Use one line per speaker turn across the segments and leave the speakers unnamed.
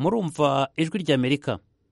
murumva ijwi ry'amerika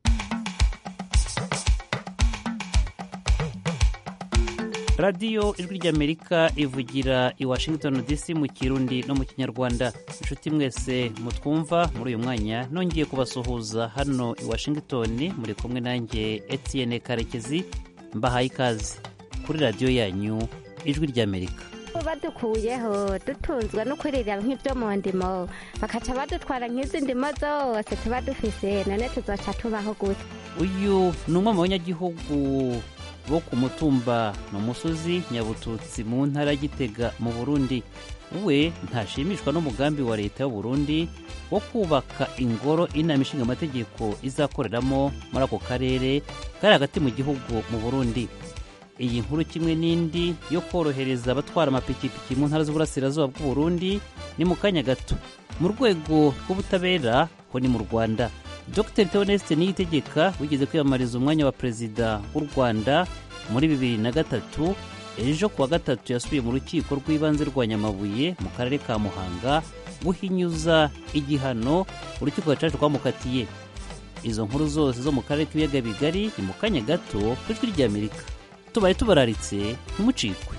radiyo ijwi ry'amerika ivugira i washington dc mu kirundi no mu kinyarwanda inshuti mwese mutwumva muri uyu mwanya nongeye kubasuhuza hano i washington muri kumwe nanjye etienne karekezi mbahaye ikaze kuri radiyo yanyu ijwi ry'amerika
badukuyeho dutunzwe no kwirira nk'ibyo mu ndimo bakaca badutwara nk'izi ndimo zose tuba dufise none tuzoca tubaho gute
uyu ni umwe mu banyagihugu bo ku mutumba ni umusozi nyabututsi mu ntara ya gitega mu burundi we ntashimishwa n'umugambi wa leta y'uburundi wo kubaka ingoro inama ishinga amategeko izakoreramo muri ako karere kari hagati mu gihugu mu burundi iyi nkuru kimwe n'indi yo korohereza abatwara amapikipiki mu ntara z'uburasirazuba bw'uburundi ni mu kanya gato mu rwego rw'ubutabera ho ni mu rwanda dr theoneste niyitegeka wigeze kwiyamamariza umwanya wa perezida w'u rwanda muri bibiri na gatatu ejo kuwa gatatu yasubiye mu rukiko rw'ibanze rwa nyamabuye mu karere ka muhanga guhinyuza igihano urukiko gacaca rwamukatiye izo nkuru zose zo mu karere k'ibiyaga bigari ni mu kanya gato ku ijwi ry'amerika tubaye tubararitse ntimucikwe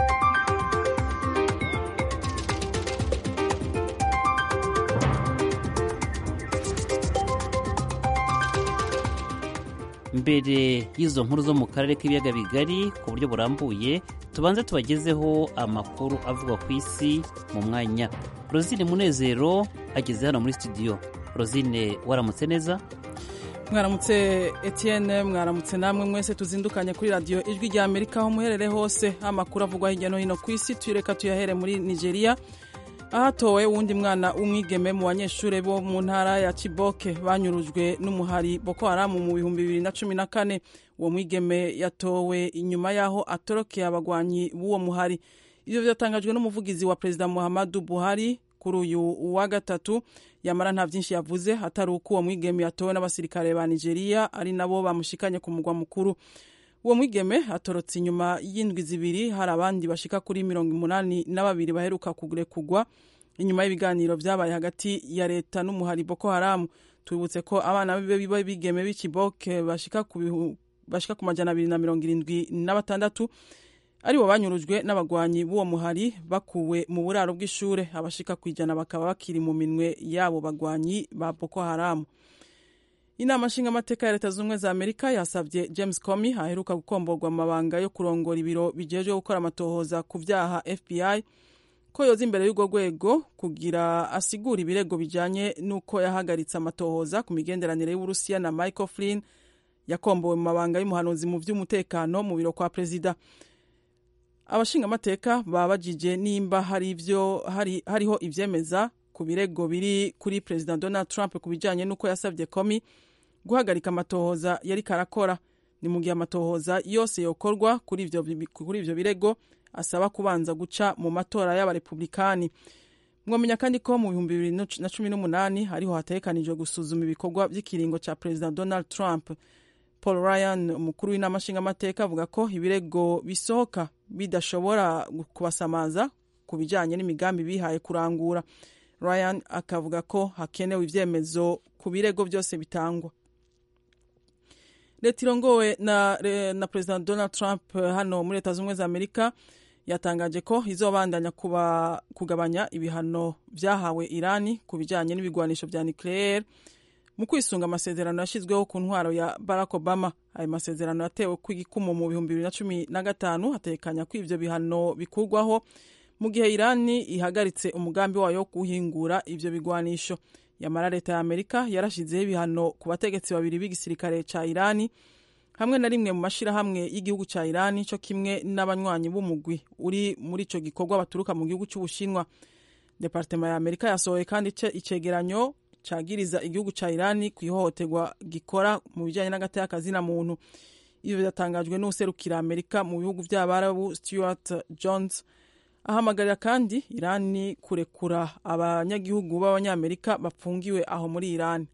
mbere y'izo nkuru zo mu karere k'ibiyaga bigari ku buryo burambuye tubanze tubagezeho amakuru avugwa ku isi mu mwanya rosine munezero ageze hano muri studio rosine waramutse neza
mwaramutse etienne mwaramutse namwe mwese tuzindukanye kuri radiyo ijwi rya amerika aho muherere hose amakuru avugwa hirya no hino ku isi tuyereka tuyahere muri nigeria ahatowe uwundi mwana w'umwigeme mu banyeshuri bo mu ntara ya ciboke banyurujwe n'umuhari boko haramu mu bihumbi bibiri na cumi na kane uwo mwigeme yatowe inyuma y'aho atorokeye abagwanyi b'uwo muhari ibyo byatangajwe n'umuvugizi wa perezida muhammadu buhari kuri uyu wa gatatu yamara nta byinshi yavuze atari uko uwo mwigeme yatowe n'abasirikare ba nigeria ari nabo bamushikanye ku mugwa mukuru uwo mwigeme atorotse inyuma y'indwi zibiri hari abandi bashika kuri mirongo umunani na babiri baheruka kugurekugwa inyuma y'ibiganiro byabaye hagati ya leta n'umuhari boko haramu tubibutse ko abana bibe bigeme b'ikiboke bashika ku bashika ku majana abiri na mirongo irindwi na batandatu aribo banyurujwe n'abagwanyi b'uwo muhari bakuwe mu buraro bw'ishure abashika ku ijana bakaba bakiri mu minwe y'abo bagwanyi ba boko haramu inama nshingamateka ya leta z'ubumwe za amerika yasabye james comey aheruka gukomborwa amabanga yo kurongora ibiro bijejwe gukora amatohoza ku vyaha fbi ko yoza imbere y'urwo rwego kugira asigura ibirego bijanye n'uko yahagaritse amatohoza ku migenderanire y'uburusiya na michael flynn yakombowe mu mabanga y'umuhanuzi mu vy'umutekano mu biro kwa perezida abashingamateka babajije nimba hari ivyo hari, hariho ivyemeza ku birego biri kuri perezida donald trump ku bijanye n'uko yasabye komi guhagarika amatohoza yari karakora ni mu gihe amatohoza yose yokorwa kuri ivyo birego asaba kubanza guca mu matora y'abarepublikani mwamenya kandi ko mu bihumbi bibiri na cumi n'umunani hariho hategekanijwe gusuzuma ibikorwa by'ikiringo ca perezida donald trump paul ryan umukuru w'inama nshingamateka avuga ko ibirego bisohoka bidashobora kubasamaza ku bijanye n'imigambi bihaye kurangura ryan akavuga ko hakenewe ivyemezo ku birego byose bitangwa leta irongowe na, na perezida donald trump hano muri leta z'ubumwe za amerika yatangaje ko izobandanya kuba kugabanya ibihano vyahawe irani ku bijanye n'ibigwanisho vya nucleaire mu kwisunga amasezerano yashyizweho ku ntwaro ya barack obama ayo masezerano yatewe kw'igikumu mu bihumbi bibiri na cumi na gatanu hatekanya ko ivyo bihano bikurwaho mu gihe irani ihagaritse umugambi wayo wo guhingura ivyo bigwanisho yamara leta ya amerika yarashizeho ibihano ku bategetsi babiri b'igisirikare ca irani hamwe na rimwe mu mashirahamwe y'igihugu ca irani co kimwe n'abanywanyi b'umugwi uri muri ico gikorwa baturuka mu gihugu c'ubushinwa departema ya amerika yasohoye kandi icegeranyo cagiriza igihugu ca irani ku ihohoterwa gikora mu bijanye n'agateka na muntu ivyo vyatangajwe n'userukira amerika mu bihugu vy'abarabu stuart jones ahamagarira kandi irani kurekura abanyagihugu b'abanyamerika bapfungiwe aho muri irani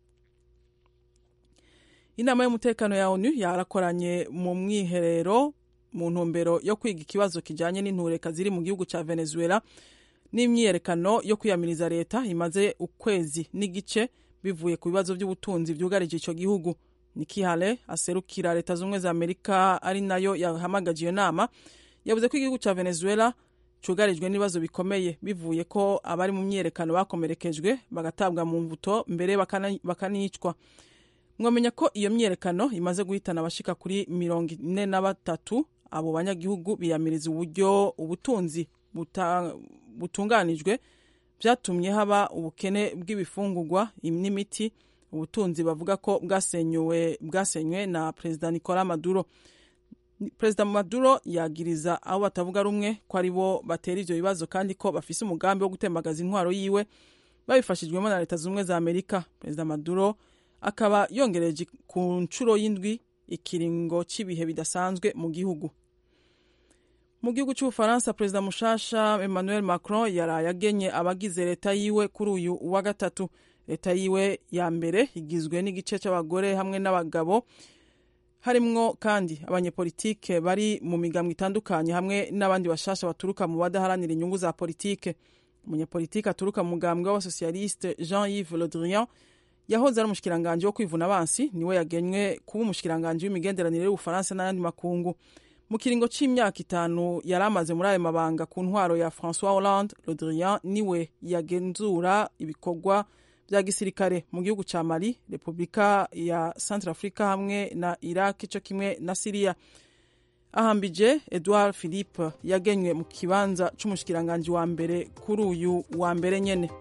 inama y'umutekano ya onu yarakoranye mu mwiherero mu ntumbero yo kwiga ikibazo kijanye n'intureka ziri mu gihugu ca venezuela n'imyiyerekano yo kwiyamiriza leta imaze ukwezi n'igice bivuye ku bibazo by'ubutunzi byugarije icyo gihugu Nikki Haley aserukira leta z'ubumwe za amerika ari nayo yahamagaje iyo nama yavuze ko igihugu cya venezuela cyugarijwe n'ibibazo bikomeye bivuye ko abari mu myiyerekano bakomerekejwe bagatabwa mu mbuto mbere bakanicwa mwamenya ko iyo myiyerekano imaze guhitana abashika kuri mirongo ine na batatu abo banyagihugu biyamiriza uburyo ubutunzi butunganijwe byatumye haba ubukene bw'ibifungurwa n'imiti ubutunzi bavuga ko bwasenywe bwasenywe na perezida nicolas maduro perezida maduro yagiriza abo batavuga rumwe ko ari bo batera ivyo bibazo kandi ko bafise umugambi wo gutembagaza intwaro yiwe babifashijwemo na leta z'ubumwe za amerika perezida maduro akaba yongereje ku nshuro y'indwi ikiringo cy'ibihe bidasanzwe mu gihugu mu gihugu cy'ubufaransa perezida mushasha emmanuel macron yaraye agenye abagize leta yiwe kuri uyu wa gatatu leta yiwe ya mbere igizwe n'igice cy'abagore hamwe n'abagabo harimwo kandi abanyepolitike bari mu migambwe itandukanye hamwe n'abandi bashasha baturuka mu badaharanira inyungu za politike umunyepolitike aturuka mu mugambwe w'abasosiyaliste jean yves le drian yahoze ari umushikiranganji wo kwivuna abansi niwe yagenywe kuba umushikiranganji w'imigenderanire y'ubufaransa n'ayandi makungu mu kiringo c'imyaka itanu yari amaze muri ayo mabanga ku ntwaro ya francois hollande le drian niwe yagenzura ibikorwa bya gisirikare mu gihugu cya mali repubulika ya centre africa hamwe na iraq cyo kimwe na siriya ahambije edouard philippe yagenywe mu kibanza c'umushikiranganji wa mbere kuri uyu wa mbere nyene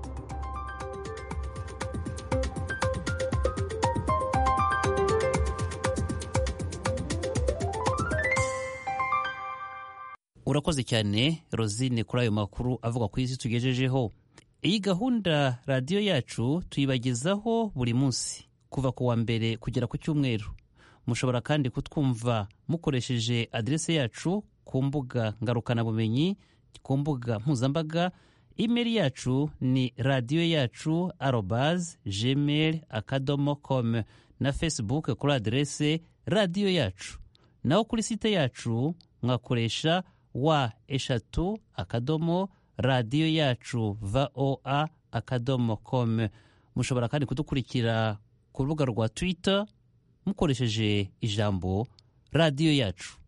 urakoze cyane rosine kuri ayo makuru avuga ku isi tugejejeho iyi gahunda radiyo yacu tuyibagezaho buri munsi kuva ku wa mbere kugera ku cyumweru mushobora kandi kutwumva mukoresheje aderese yacu ku mbuga ngarukabumenyi ku mbuga mpuzambaga imeri yacu ni radiyo yacu arobaze gmail akadomo com na facebook kuri aderese radiyo yacu naho kuri site yacu mwakoresha wa eshatu akadomo radiyo yacu voa akadomo com mushobora kandi kudukurikira ku rubuga rwa twitter mukoresheje ijambo radiyo yacu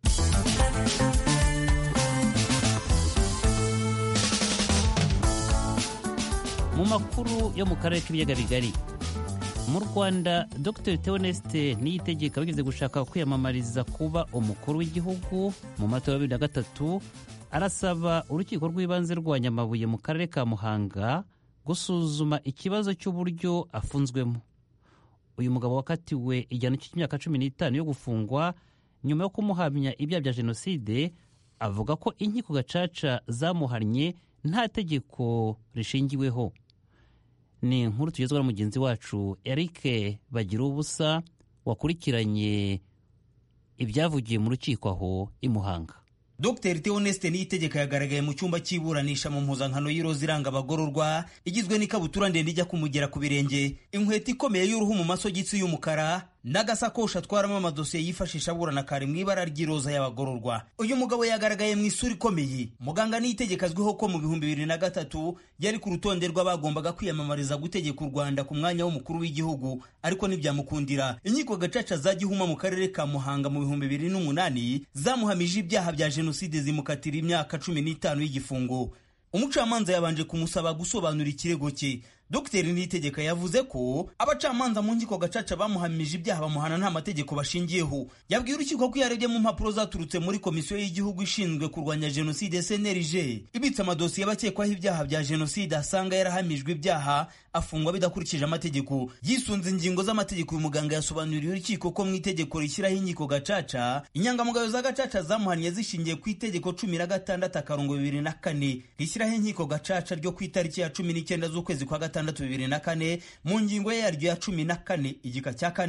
mu makuru yo mu karere k'ibiyaga bigari mu rwanda dr theoneste niyitegeka wigeze gushaka kwiyamamariza kuba umukuru w'igihugu mu matora ya bibiri na gatatu arasaba urukiko rw'ibanze rwa nyamabuye mu karere ka muhanga gusuzuma ikibazo cy'uburyo afunzwemo uyu mugabo wakatiwe igihano cy'imyaka cumi n'itanu yo gufungwa nyuma yo kumuhamya ibyaha bya jenoside avuga ko inkiko gacaca zamuhannye nta tegeko rishingiweho ni inkuru tugezwa na mugenzi wacu eric bagira ubusa wakurikiranye ibyavugiye mu rukiko aho i muhanga
Dr Theoneste Niyitegeka yagaragaye mu cyumba cy'iburanisha mu mpuzankano y'iroza iranga abagororwa igizwe n'ikabutura ndende ijya kumugera ku birenge inkweto ikomeye y'uruhu mu masogisi y'umukara n'agasakoshi atwaramo amadosiye yifashisha aburana kare mu ibara ry'iroza y'abagororwa uyu mugabo yagaragaye mu isura ikomeye muganga Niyitegeka azwiho ko mu bihumbi bibiri na gatatu yari ku rutonde rw'abagombaga kwiyamamariza gutegeka u Rwanda ku mwanya w'umukuru w'igihugu ariko ntibyamukundira inkiko gacaca za Gihuma mu karere ka Muhanga mu bihumbi bibiri n'umunani zamuhamije ibyaha bya jenoside zimukatira imyaka cumi n'itanu y'igifungo umucamanza yabanje kumusaba gusobanura ikirego cye Dr Niyitegeka yavuze ko abacamanza mu nkiko gacaca bamuhamije ibyaha bamuhana nta mategeko bashingiyeho yabwiye urukiko ko yarebye mu mpapuro zaturutse muri komisiyo y'igihugu ishinzwe kurwanya jenoside CNLG ibitse amadosiye y'abakekwaho ibyaha bya jenoside asanga yarahamijwe ibyaha afungwa bidakurikije amategeko yisunze ingingo z'amategeko uyu muganga yasobanuriye urukiko ko mu itegeko rishyiraho inkiko gacaca inyangamugayo za gacaca zamuhannye zishingiye ku itegeko cumi na gatandatu akarongo bibiri na kane rishyiraho inkiko gacaca ryo ku itariki ya cumi n'icyenda z'ukwezi kwa gatandatu bibiri na kane mu ngingo yaryo ya cumi na kane igika cya kane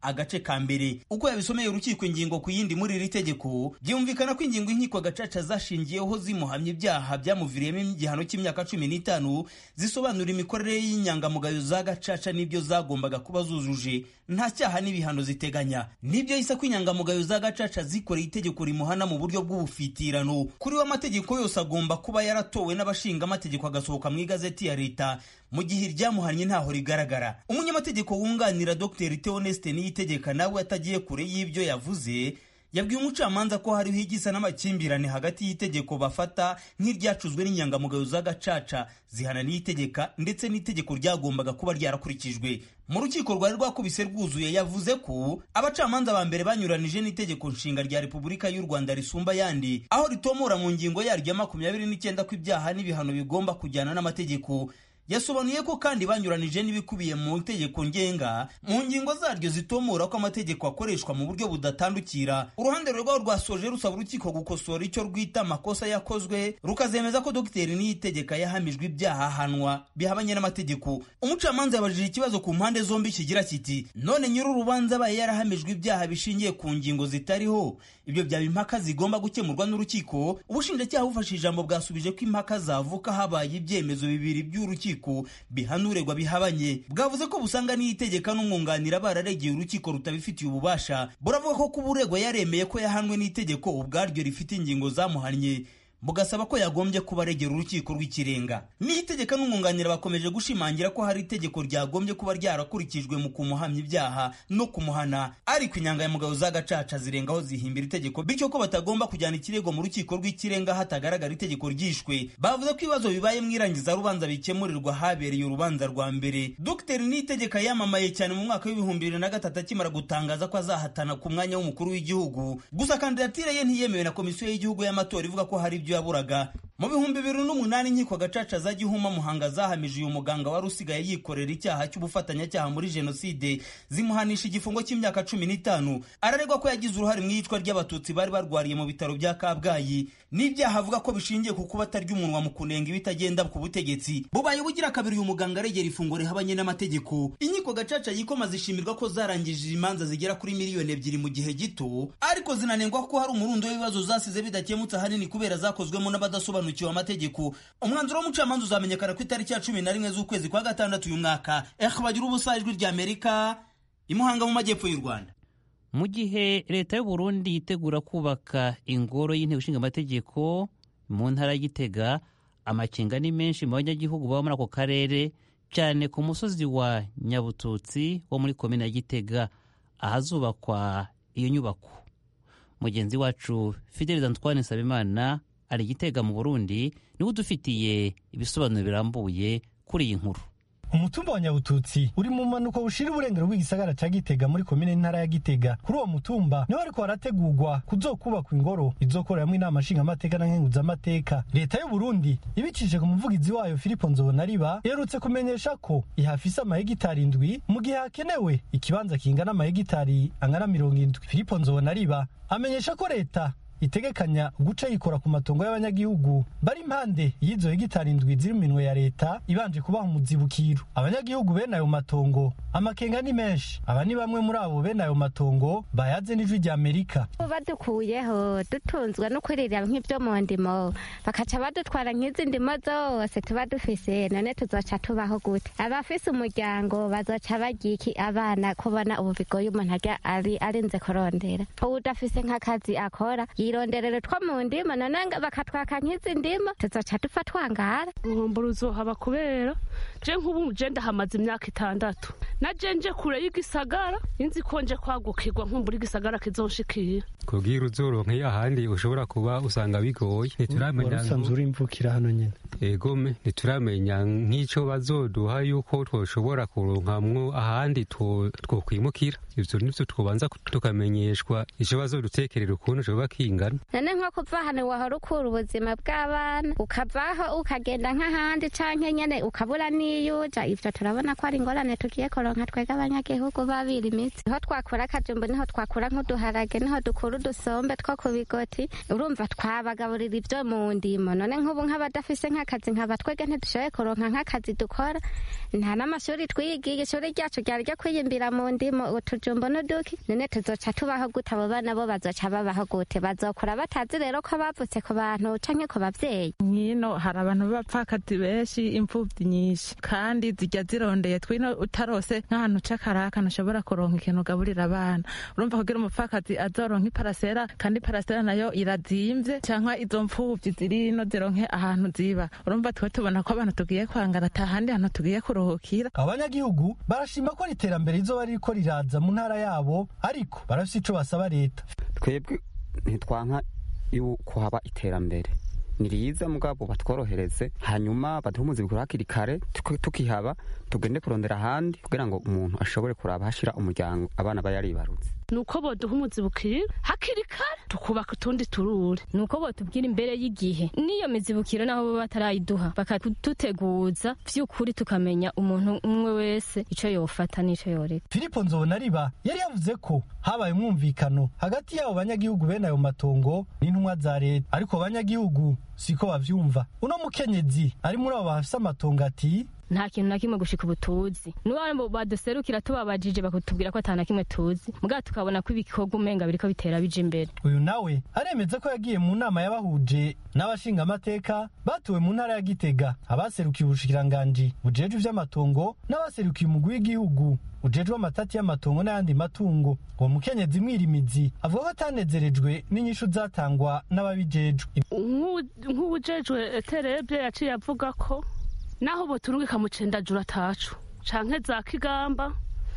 agace ka mbere uko yabisomeye urukiko ingingo ku yindi muri iri tegeko byumvikana ko ingingo inkiko gacaca zashingiyeho zimuhamya ibyaha byamuviriyemo igihano cy'imyaka cumi n'itanu zisobanura imikorere y'inyangamugayo za gacaca n'ibyo zagombaga kuba zujuje nta cyaha n'ibihano ziteganya nibyo yise ko inyangamugayo za gacaca zikoreye itegeko rimuhana mu buryo bw'ubufitirano kuri we amategeko yose agomba kuba yaratowe n'abashinga amategeko agasohoka mu igazeti ya leta mu gihe iryamuhannye ntaho rigaragara umunyamategeko wunganira dr theoneste niyitegeka nawe atagiye kure y'ibyo yavuze yabwiye umucamanza ko hariho igisa n'amakimbirane hagati y'itegeko bafata nk'iryacuzwe n'inyangamugayo za gacaca zihana n'itegeka ndetse n'itegeko ryagombaga kuba ryarakurikijwe mu rukiko rwari rwakubise rwuzuye yavuze ko abacamanza ba mbere banyuranije n'itegeko nshinga rya repubulika y'u rwanda risumba ayandi aho ritomora mu ngingo yaryo ya makumyabiri n'icyenda ko ibyaha n'ibihano bigomba kujyana n'amategeko yasobanuye ko kandi banyuranije n'ibikubiye mu itegeko ngenga mu ngingo zaryo zitomora ko amategeko akoreshwa mu buryo budatandukira uruhande rwabo rwasoje rusaba urukiko gukosora icyo rwita amakosa yakozwe rukazemeza ko dogiteri niyitegeka yahamijwe ibyaha ahanwa bihabanye n'amategeko umucamanza yabajije ikibazo ku mpande zombi kigira kiti none nyir'urubanza abaye yarahamijwe ibyaha bishingiye ku ngingo zitariho ibyo byaba impaka zigomba gukemurwa n'urukiko ubushinjacyaha bufashe ijambo bwasubije ko impaka zavuka habaye ibyemezo bibiri by'urukiko bihanuregwa bihabanye bwavuze ko busanga n'itegeka n'umwunganira bararegeye urukiko rutabifitiye ububasha buravuga ko kuba uregwa yaremeye ko yahanwe n'itegeko ubwaryo rifite ingingo zamuhannye bugasaba ko yagombye kuba aregera urukiko rw'ikirenga n'itegeka n'umwunganira bakomeje gushimangira ko hari itegeko ryagombye kuba ryarakurikijwe mu kumuhamya ibyaha no kumuhana ariko inyangamugayo za gacaca zirengaho zihimbira itegeko bityo ko batagomba kujyana ikirego mu rukiko rw'ikirenga hatagaragara itegeko ryishwe bavuze ko ibibazo bibaye mu irangiza rubanza bikemurirwa habereye urubanza rwa mbere dogiteri nitegeka yamamaye cyane mu mwaka w'ibihumbi bibiri na gatatu akimara gutangaza ko azahatana ku mwanya w'umukuru w'igihugu gusa kandidatire ye ntiyemewe na komisiyo y'igihugu y'amatora ivuga ko hari ibyo yaburaga mu bihumbi bibiri n'umunani inkiko gacaca za gihuma muhanga zahamije uyu muganga wari usigaye yikorera icyaha cy'ubufatanyacyaha muri jenoside zimuhanisha igifungo cy'imyaka cumi n'itanu araregwa ko yagize uruhare mu iyicwa ry'abatutsi bari barwariye mu bitaro bya kabgayi n'ibyaha avuga ko bishingiye ku kuba atarya umunwa mu kunenga ibitagenda ku butegetsi bubaye bugira kabiri uyu muganga aregera ifungo rihabanye n'amategeko inkiko gacaca yikoma zishimirwa ko zarangije imanza zigera kuri miliyoni ebyiri mu gihe gito ariko zinanengwa ko hari umurundo w'ibibazo zasize bidakemutse ahanini kubera zakozwemo n'abadasobanukiwe amategeko umwanzuro w'umucamanza uzamenyekana ku itariki ya cumi na rimwe z'ukwezi kwa gatandatu uyu mwaka ehe bagira ubusa ijwi ry'amerika imuhanga mu majyepfo y'u rwanda
mu gihe leta y'u Burundi yitegura kubaka ingoro y'inteko ishinga amategeko mu ntara ya Gitega amakenga ni menshi mu banyagihugu baba muri ako karere cyane ku musozi wa Nyabututsi wo muri komine ya Gitega ahazubakwa iyo nyubako mugenzi wacu Fidel Antoine Nsabimana ari Gitega mu Burundi niwe udufitiye ibisobanuro birambuye kuri iyi nkuru
umutumba wa nyabututsi uri mu mpanuka bushira uburengero bw'igisagara cya gitega muri komine ntara ya gitega kuri uwo mutumba niho ariko harategurwa kuzokubakwa ingoro izokoreramo inama nshingamateka na nkenguzamateka leta y'u burundi ibicishije ku muvugizi wayo filipo nzobonariba iherutse kumenyesha ko ihafise amahegitari indwi mu gihe hakenewe ikibanza kingana amahegitari angana mirongo indwi filipo nzobonariba amenyesha ko leta itegekanya guca yikora ku matongo y'abanyagihugu bari impande y'izo hegitari indwi ziri mu minwe ya leta ibanje kubaha umuzibukiro abanyagihugu bene ayo matongo amakenga ni menshi aba ni bamwe muri abo bene ayo matongo bayaze n'ijwi rya amerika
badukuyeho dutunzwe no kuririra nk'ibyo mu ndimo bakaca badutwara nk'izi ndimo zose tuba dufise none tuzoca tubaho gute abafise umuryango bazoca bagira iki abana kubona ubu bigoye umuntu ari arinze kurondera udafise nk'akazi akora ironderero two mu ndimo none bakatwaka nk'izi ndimo tuzoca dupfa twangara
uruhombo ruzohaba kubera je nk'ubu je ndahamaze imyaka itandatu na je nje kure y'igisagara inzi ko nje kwagukirwa nkumbura igisagara kizonshikira
kubwira uzoronka iyo ahandi ushobora kuba usanga bigoye ntituramenya
usanzwe uri imvukira hano nyene
egome ntituramenya nk'ico bazoduha yuko twoshobora kuronkamwo ahandi twokwimukira ivyo nivyo twobanza tukamenyeshwa ico bazodutekerera ukuntu coba kingana
none nko kuva hano wahora ukura ubuzima bw'abana ukavaho ukagenda nk'ahandi canke nyene ukabura n'iyuja ivyo turabona ko ari ingorane tugiye kuronka twega abanyagihugu babira imitsi niho twakura akajumbu niho twakura nk'uduharage niho dukura udusombe two ku bigoti urumva twabagaburira ivyo mu ndimo none nk'ubu nk'abadafise nk'akazi nkaba twege ntidushoboye kuronka nk'akazi dukora nta n'amashuri twigiye ishuri ryacu ryari ryo kwiyimbira mu ndimo utujumbu n'uduki none tuzoca tubaho gute abo bana bo bazoca babaho gute bazokura batazi rero ko bavutse ku bantu canke ku bavyeyi
nkino hari abantu b'abapfakazi benshi imfuvyi nyinshi kandi zijya zirondeye twino utarose nk'ahantu c'akaraka ntushobora kuronka ikintu ugaburira abana urumva kugira umupfakazi azoronka iparasera kandi iparasera nayo irazimvye canke izo mfuvyi zirino zironke ahantu ziba urumva twe tubona ko abantu tugiye kwangana ata handi hantu tugiye kuruhukira
abanyagihugu barashima ko ari iterambere rizoba ririko riraza mu ntara yabo ariko barafise ico basaba leta
twebwe ntitwanka yuko haba iterambere ni riza mugabo batworohereze hanyuma baduhe umuzi bikuru hakiri kare tukihaba tugende kurondera ahandi kugira ngo umuntu ashobore kuraba hashira umuryango abana bayaribarutse
nuko boduha umuzibukiro hakiri kare tukubaka utundi turure
nuko botubwira imbere y'igihe n'iyo mizibukiro naho bo batarayiduha bakaduteguza vy'ukuri tukamenya umuntu umwe wese ico yofata n'ico yoreka
filipo nzobonariba yari yavuze ko habaye umwumvikano hagati y'abo banyagihugu bene ayo matongo n'intumwa za leta ariko abanyagihugu siko bavyumva uno mukenyezi ari muri abo bafise amatongo ati
nta kintu na kimwe gushika ubu tuzi n'uwo baduserukira tubabajije bakatubwira ko ata na kimwe tuzi mugabo tukabona ko ibikorwa umenga biriko bitera bija imbere
uyu nawe aremeza ko yagiye mu nama yabahuje n'abashinga amateka batuwe mu ntara ya gitega abaserukiye ubushikiranganji bujejwe ivy'amatongo n'abaserukiye umugwi w'igihugu ujejwe amatati y'amatongo n'ayandi matungo uwo mukenyezi mwirimizi avuga ko atanezerejwe n'inyishu zatangwa n'ababijejwe
nk'uwujejwe eterebye yaciye avuga ko naho boturungika mu cendajura atacu canke za kigamba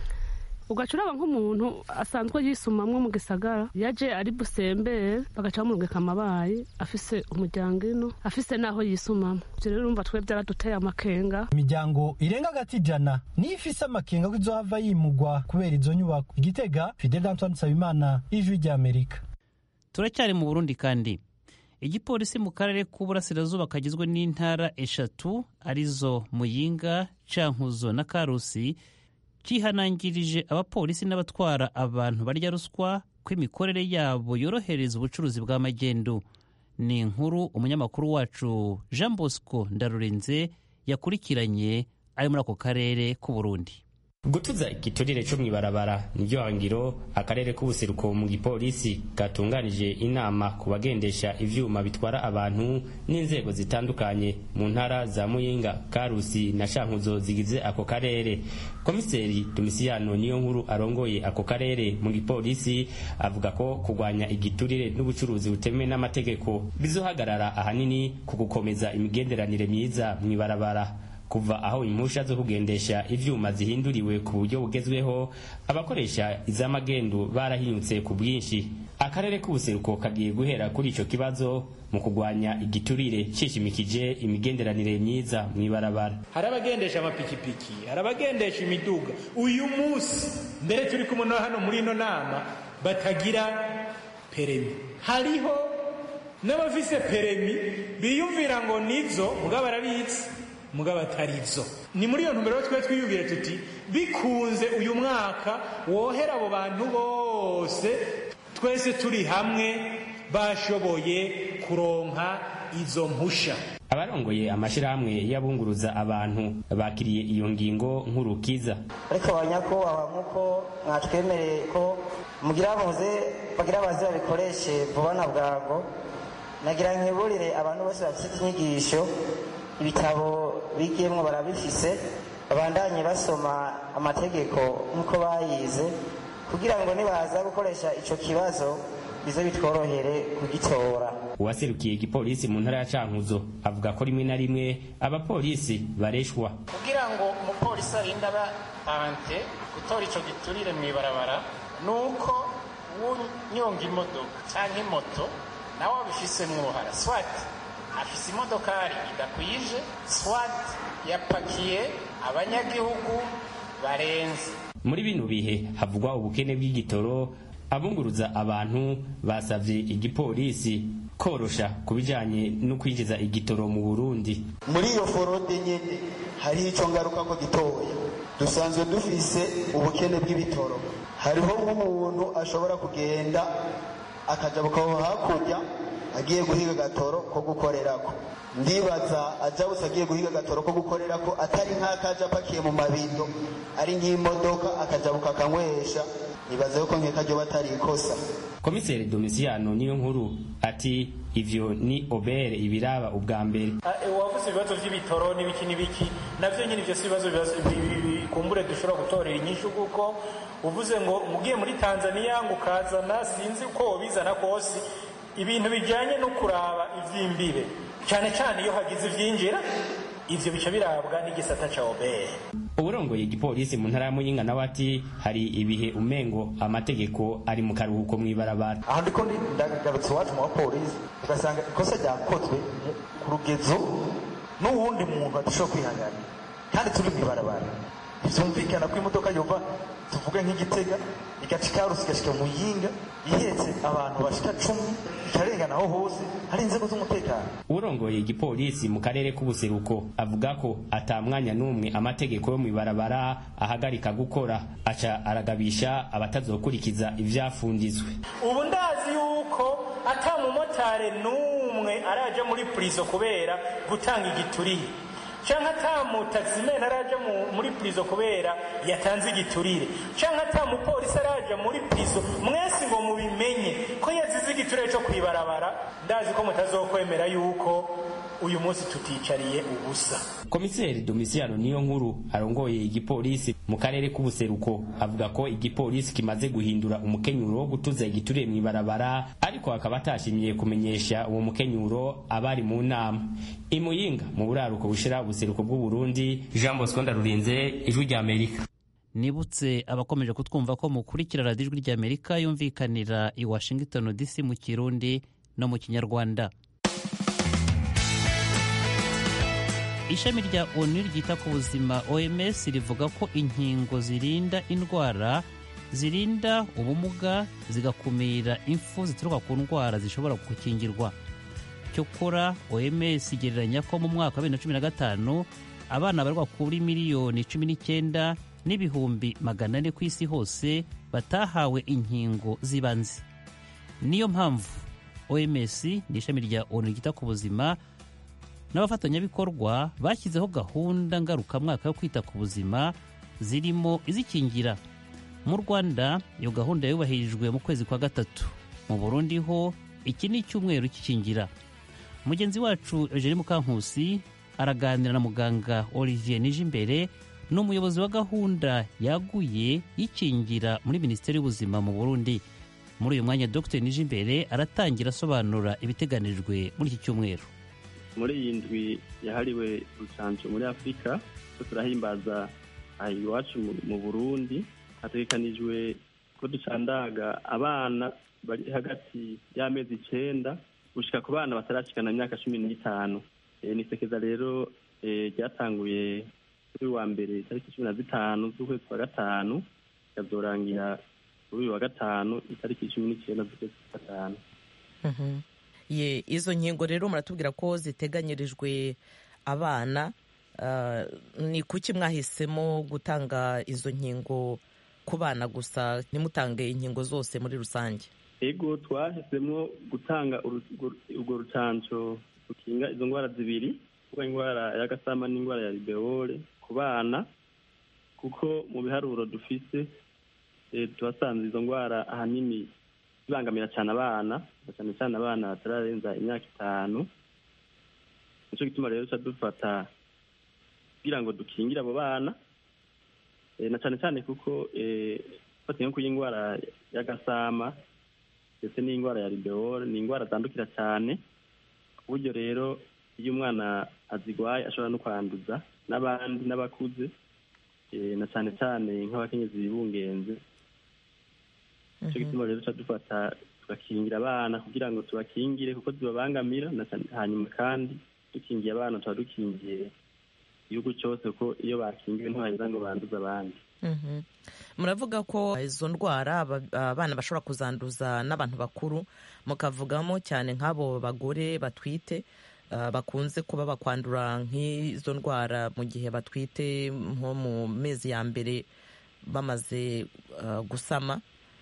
ugaca uraba nk'umuntu asanzwe yisumamwo mu gisagara yaje ari busembere bagaca bamurungika amabayi afise umuryango ino afise n'aho yisumamwo ivyo rero urumva twe vyaraduteye amakenga
imiryango irenga agati ijana niyo ifise amakenga ko izohava yimugwa kubera izo nyubako igitega fidel antoine nsabimana ijwi ry'amerika
turacyari mu burundi kandi igipolisi mu karere k'uburasirazuba kagizwe n'intara eshatu arizo muyinga cankuzo na karusi cyihanangirije abapolisi n'abatwara abantu barya ruswa ko imikorere yabo yorohereza ubucuruzi bw'amagendu ni inkuru umunyamakuru wacu jean bosco ndarurenze yakurikiranye ari muri ako karere k'uburundi
gutuza igiturire cyo mw'ibarabara niryo hangiro akarere k'ubuseruko mu gipolisi gatunganije inama ku bagendesha ivyuma bitwara abantu n'inzego zitandukanye mu ntara za muyinga karusi na shankuzo zigize ako karere komiseri domisiyano niyo nkuru arongoye ako karere mu gipolisi avuga ko kurwanya igiturire n'ubucuruzi butemewe n'amategeko bizohagarara ahanini ku gukomeza imigenderanire myiza mw'ibarabara kuva aho impusha zo kugendesha ivyuma zihinduriwe ku buryo bugezweho abakoresha iz'amagendu barahinyutse ku bwinshi akarere k'ubuseruko kagiye guhera kuri ico kibazo mu kurwanya igiturire cishimikije imigenderanire myiza mw'ibarabara
hari abagendesha amapikipiki hari abagendesha imiduga uyu munsi mbere turi kumwe no hano muri ino nama batagira peremi hariho n'abafise peremi biyumvira ngo nizo mugabo barabizi mugabo atarizo ni muri iyo ntumbero twe twiyumvire tuti bikunze uyu mwaka wohera abo bantu bose twese turi hamwe bashoboye kuronka izo mpusha
abarongoye amashirahamwe y'abunguruza abantu bakiriye iyo ngingo nk'urukiza
ariko abanyakubahwa nk'uko mwatwemereye ko mugira muze bagira baze babikoreshe vuba na bwango nagira nkiburire abantu bose bafite inyigisho ibitabo bigiyemo barabifise babandanye basoma amategeko nk'uko bayize kugira ngo nibaza gukoresha ico kibazo bize bitworohere kugitora
uwaserukiye igipolisi mu ntara ya cankuzo avuga ko rimwe na rimwe abapolisi bareshwa
kugira ngo umupolisi arinde aba ante gutora ico giturire mw'ibarabara nuko unyonga imodoka canke moto nawe wabifisemwo uruhara swati afise imodokari idakwije swat yapakiye abanyagihugu barenze
muri bino bihe havugwa ubukene bw'igitoro abunguruza abantu basavye igipolisi korosha ku bijanye no kwinjiza igitoro mu burundi
muri iyo forode nyene hariho ico ngaruka ko gitoya dusanzwe dufise ubukene bw'ibitoro hariho nk'umuntu ashobora kugenda akajabukaho hakurya agiye guhiga agatoro ko gukorerako ndibaza ajabutse agiye guhiga agatoro ko gukorerako atari nk'akaja apakiye mu mabido ari nk'imodoka akajabuka akanywesha nibaza yuko nkeka ryo batari ikosa
komiseri domisiyano niyo nkuru ati ivyo ni obere ibiraba ubwa mbere
wavuze ibibazo vy'ibitoro n'ibiki n'ibiki navyo nyine ivyo si ibibazo kumbure dushobora gutorera inyishu kuko uvuze ngo mugiye muri tanzaniya ngo ukazana sinzi uko wobizana kose ibintu bijyanye no kuraba ivy'imbibe cyane cyane iyo hagize ivyinjira ivyo bica birabwa n'igisata ca obere
uburongoye igipolisi mu ntara ya muyinga nawe ati hari ibihe umengo amategeko ari mu karuhuko mw'ibarabara
aho ndiko ndagarutse iwacu mu bapolisi ugasanga ikosa ryakozwe ku rugezo n'uwundi muntu adashobora kwihanganira kandi turi mw'ibarabara vyumvikana ko imodoka yova tuvuge nk'igitega igaca ikarusi igashika muyinga ihetse abantu bashika cumi ikarengana aho hose hari inzego z'umutekano
urongoye igipolisi mu karere k'ubuseruko avuga ko ata mwanya n'umwe amategeko yo mw'ibarabara ahagarika gukora aca aragabisha abatazokurikiza ivyafundizwe
ubu ndazi yuko ata mumotari n'umwe araja muri prizo kubera gutanga igituriye canke ata mutaximene araja muri prizo kubera yatanze igiturire canke ata mupolisi araja muri prizo mwese ngo mubimenye ko yazize igiturire co kwibarabara ndazi ko mutazokwemera yuko uyu munsi tuticariye ubusa
komiseri domisiyano niyo nkuru arongoye igipolisi mu karere k'ubuseruko avuga ko igipolisi kimaze guhindura umukenyuro wo gutuza igituriye mw'ibarabara ariko akaba atashimiye kumenyesha uwo mukenyuro abari mu nama imuyinga mu buraruko bushira ubuseruko bw'uburundi jean bosco ndarurinze ijwi rya amerika
nibutse abakomeje kutwumva ko mukurikira radiyo ijwi rya amerika yumvikanira i washington dc mu kirundi no mu kinyarwanda ishami rya onu ryita ku buzima oms rivuga ko inkingo zirinda indwara zirinda ubumuga zigakumira impfu zituruka ku ndwara zishobora gukingirwa cyokora oms igereranya ko mu mwaka wa bibiri na cumi na gatanu abana barirwa kuri miliyoni cumi n'icyenda n'ibihumbi magana ane ku isi hose batahawe inkingo z'ibanze niyo mpamvu oms ni ishami rya onu ryita ku buzima n'abafatanyabikorwa bashyizeho gahunda ngarukamwaka yo kwita ku buzima zirimo izikingira mu rwanda iyo gahunda yubahirijwe mu kwezi kwa gatatu mu burundi ho iki ni icyumweru cy'ikingira mugenzi wacu eugene mukankusi araganira na muganga olivier nijimbere ni umuyobozi wa gahunda yaguye y'ikingira muri minisiteri y'ubuzima mu burundi muri uyu mwanya dr nijimbere aratangira asobanura ibiteganijwe muri iki cyumweru
muri iyi ndwi yahariwe urucanco muri afurika ko turahimbaza aha iwacu mu burundi hategekanijwe ko ducandaga abana bari hagati y'amezi icenda gushika ku bana batarashikana imyaka cumi n'itanu ni isekeza rero ryatanguye kuri wa mbere itariki cumi na zitanu z'ukwezi kwa gatanu ikazorangira kuri uyu wa gatanu itariki cumi n'icyenda z'ukwezi kwa gatanu
ye izo nkingo rero muratubwira ko ziteganyirijwe abana ni kuki mwahisemo gutanga izo nkingo ku bana gusa ntimutange inkingo zose muri rusange
ego twahisemo gutanga urwo rucanco rukinga izo ndwara zibiri kuba indwara y'agasama n'indwara ya ribeole ku bana kuko mu biharuro dufise tuhasanze izo ndwara ahanini zibangamira cyane abana cyane cyane abana batararenza imyaka itanu nicyo gituma rero duca dufata kugira ngo dukingire abo bana na cyane cyane kuko fatiye nko y'indwara y'agasama ndetse n'indwara ya ribeole ni indwara zandukira cyane ku buryo rero iyo umwana azigwaye ashobora no kwanduza n'abandi n'abakuze na cyane cyane nk'abakenyezi bibungenze nicyo gituma rero duca dufata tugakingira abana kugira ngo tubakingire kuko zibabangamira hanyuma kandi dukingiye abana tuba dukingiye igihugu cyose kuko iyo bakingiwe ntibaheza ngo banduze abandi
muravuga ko izo ndwara abana bashobora kuzanduza n'abantu bakuru mukavugamo cyane nk'abo bagore batwite bakunze kuba bakwandura nk'izo ndwara mu gihe batwite nko mu mezi ya mbere bamaze gusama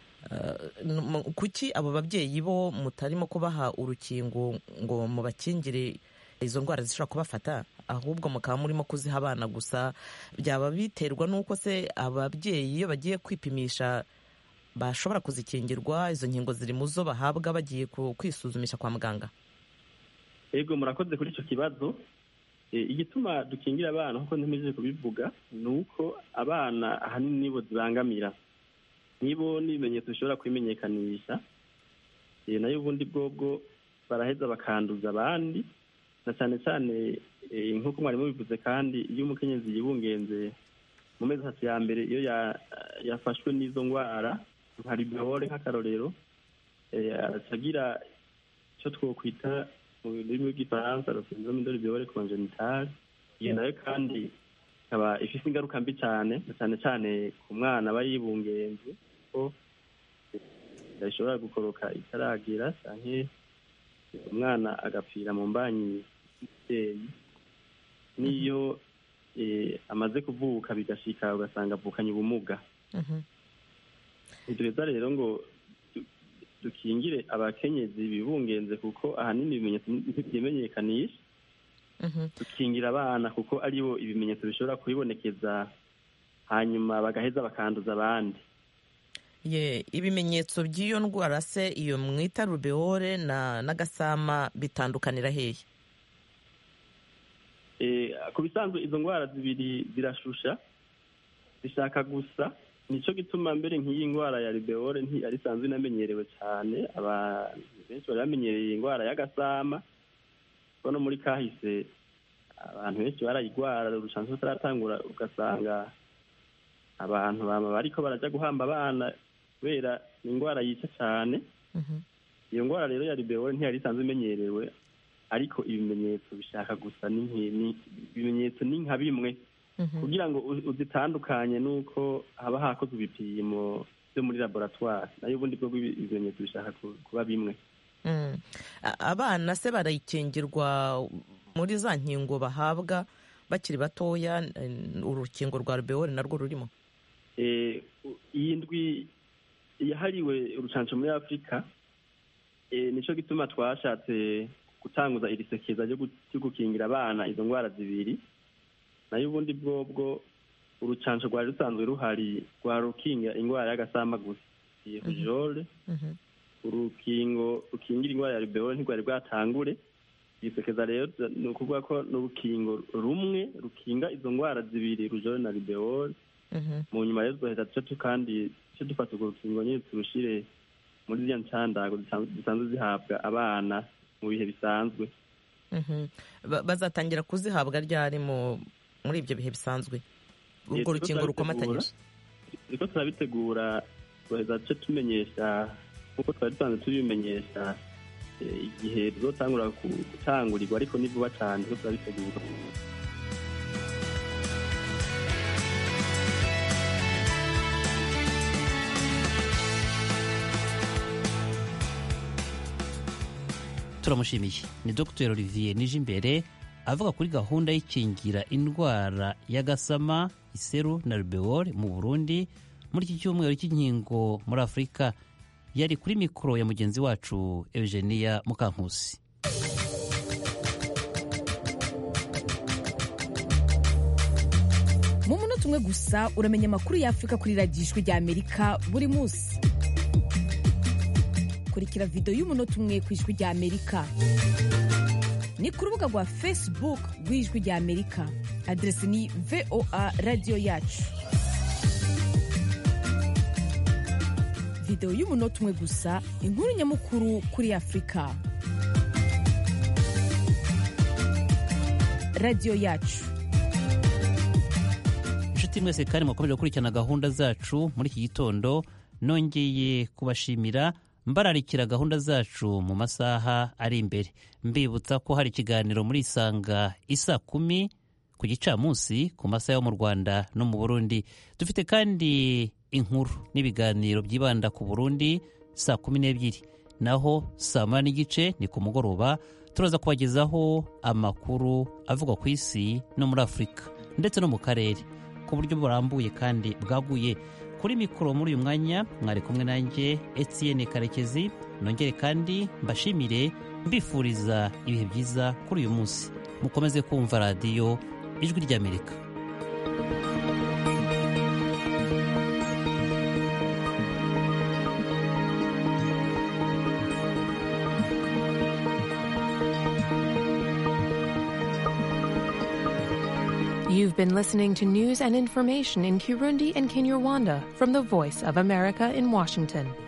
kuki abo babyeyi bo mutarimo kubaha urukingo ngo mubakingire izo ndwara zishobora kubafata ahubwo mukaba murimo kuziha abana gusa byaba biterwa n'uko se ababyeyi iyo bagiye kwipimisha bashobora kuzikingirwa izo nkingo ziri mu zo bahabwa bagiye kwisuzumisha kwa muganga
yego murakoze kuri icyo kibazo igituma dukingira abana nk'uko ntimejeje kubivuga ni uko abana ahanini nibo zibangamira nibo n'ibimenyetso bishobora kwimenyekanisha nayo ubundi bwobwo baraheza bakanduza abandi na cyane cyane nk'uko mwarimu bivuze kandi iyo umukenyezi yibungenze mu mezi atatu ya mbere iyo yafashwe n'izo ndwara nka ribeole nk'akarorero aracagira icyo twokwita mu rurimi rw'igifaransa syndrome de ribeole congenital iyo nayo kandi ikaba ifite ingaruka mbi cyane na cyane cyane ku mwana aba yibungenze ko ishobora gukoroka itaragira cyangwa umwana agapfira mu mbanyi y'umubyeyi n'iyo amaze kuvuka bigashika ugasanga avukanye ubumuga ntitureza rero ngo dukingire abakenyezi bibungenze kuko ahanini ibimenyetso ntibyimenyekanisha dukingira abana kuko aribo ibimenyetso bishobora kubibonekeza hanyuma bagaheza bakanduza abandi
ye ibimenyetso by'iyo ndwara se iyo mwita rubeole n'agasama bitandukanira hehe
ku bisanzwe izo ndwara zibiri zirashusha zishaka gusa nicyo gituma mbere nk'iyi ndwara ya ribeole ntiyari isanzwe inamenyerewe cyane abantu benshi bari bamenyereye indwara y'agasama no muri kahise abantu benshi barayigwara urushanjo rutaratangura ugasanga abantu baba bariko barajya guhamba abana kubera ni indwara yica cyane iyo ndwara rero ya ribeole ntiyari isanzwe imenyerewe ariko ibimenyetso bishaka gusa ibimenyetso ni nka bimwe kugira ngo uzitandukanye nuko haba hakozwe ibipimo byo muri laboratwari nayo ubundi bwo ibimenyetso bishaka kuba bimwe
abana se barayikingirwa muri za nkingo bahabwa bakiri batoya urukingo rwa rubeole narwo rurimo
iyi ndwi yahariwe urucanco muri afurika nicyo gituma twashatse gutanguza iri sekeza ryo gukingira abana izo ndwara zibiri nayo ubundi bwobwo urucanco rwari rusanzwe ruhari rwa rukinga indwara y'agasama gusa rujole urukingo rukingira indwara ya ribeole ntirwari bwatangure isekeza rero ni ukuvuga ko ni urukingo rumwe rukinga izo ndwara zibiri rujole na ribeole mu nyuma rero duheza duce kandi duce dufata urwo rukingo nyine turushire muri ziriya ncandago zisanzwe zihabwa abana mu bihe bisanzwe
bazatangira kuzihabwa ryari muri ibyo bihe bisanzwe urwo rukingo rukomatanyije
turiko turabitegura duheza duce tumenyesha nk'uko twari dusanzwe tubimenyesha igihe tuzotangura gutangurirwa ariko ni vuba cyane turiko turabitegura
turamushimiye ni dr olivier nijimbere avuga kuri gahunda y'ikingira indwara y'agasama iseru na rubeole mu burundi muri iki cyumweru cy'inkingo muri afurika yari kuri mikoro ya mugenzi wacu eugenia mukankusi
mu munota umwe gusa uramenya amakuru y'afurika kuri radiyo ijwi rya amerika buri munsi kurikira videwo y'umunota umwe ku ijwi rya amerika ni ku rubuga rwa facebook rw'ijwi rya amerika aderesi ni voa radiyo yacu videwo y'umunota umwe gusa inkuru nyamukuru kuri afurika radiyo yacu
inshuti mwese kandi mukomeje gukurikirana gahunda zacu muri iki gitondo nongeye kubashimira mbararikira gahunda zacu mu masaha ari imbere mbibutsa ko hari ikiganiro muri isanga isa kumi ku gicamunsi ku masaha yo mu rwanda no mu burundi dufite kandi inkuru n'ibiganiro byibanda ku burundi saa kumi n'ebyiri naho saa moya n'igice ni ku mugoroba turaza kubagezaho amakuru avugwa ku isi no muri afurika ndetse no mu karere ku buryo burambuye kandi bwaguye kuri mikoro muri uyu mwanya mwari kumwe nanjye etienne karekezi nongere kandi mbashimire mbifuriza ibihe byiza kuri uyu munsi mukomeze kumva radiyo ijwi ry'amerika
You've been listening to news and information in Kirundi and Kinyarwanda from the Voice of America in Washington.